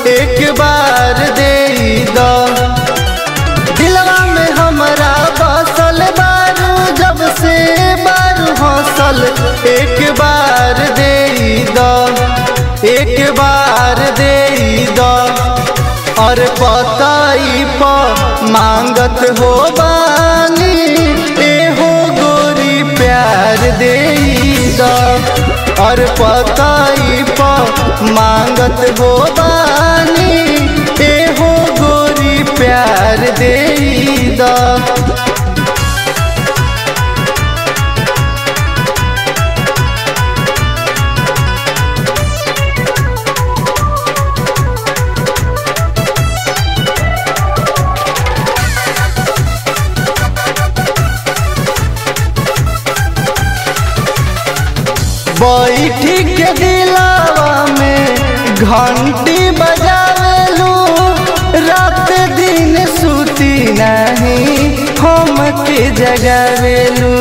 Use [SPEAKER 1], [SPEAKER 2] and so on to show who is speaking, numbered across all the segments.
[SPEAKER 1] एक बार दे द दिलवा में हमरा बसल बारू जब से बारू हौसल एक बार दे द एक बार दे द और पताई प मांगत हो बानी एहो गोरी प्यार दे द और पताई प मांगत हो बानी एहो गोरी प्यार दे द बैठी के दिलावा में घंटी बजावेलू रात दिन सुती नहीं हम के जगावेलू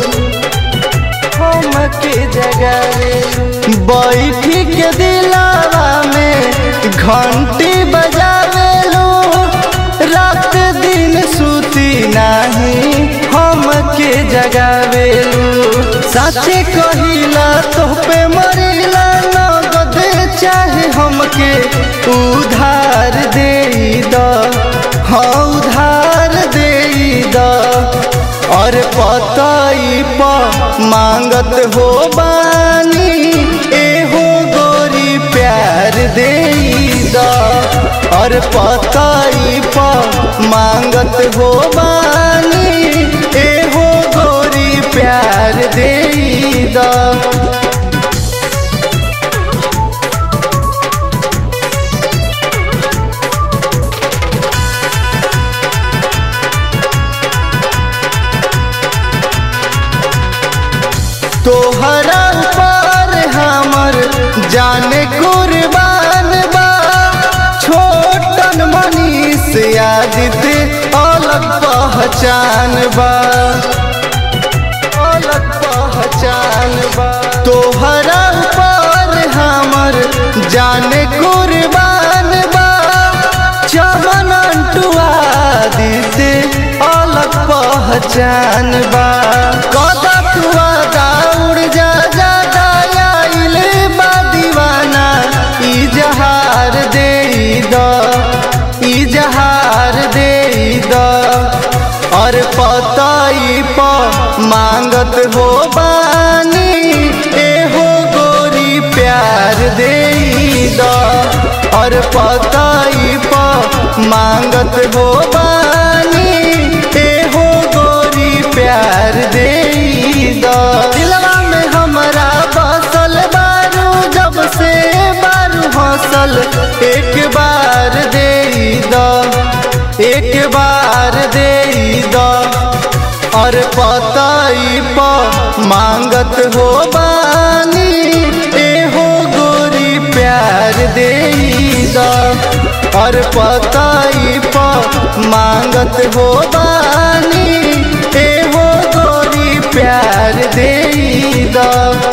[SPEAKER 1] हम के जगावेलू बैठी के दिलावा में घंटी बजावेलू रात दिन सुती नहीं हम के जगावेलू साचे कहिला तो पे मरिला नगद चाहे हमके उधार दे द हाँ उधार दे द और पताई प मांगत हो बानी एहो गोरी प्यार दे द और पताई प मांगत हो बानी एहो गोरी प्यार दे द तोहरा पर हमर जाने कुर्बान बा छोटन मनीष यादित अलग पहचान बा अलग पहचान बा तोहरा पर हमर जाने कुर्बान बा चमन टुआ दीते अलग पहचान बा कदा टुआ दौड़ जा जा आइल बा दीवाना इजहार दे द इजहार दे द और पताई प मांगत हो बानी एहो गोरी प्यार दे द और पताई प मांगत हो बानी एहो गोरी प्यार दे द दिलवा में हमरा बसल बारू जब से बारू हौसल एक बार दे द एक बार दे द और पताई प मांगत हो बानी एहो गोरी प्यार दे द और पताई प मांगत हो बानी एहो गोरी प्यार दे द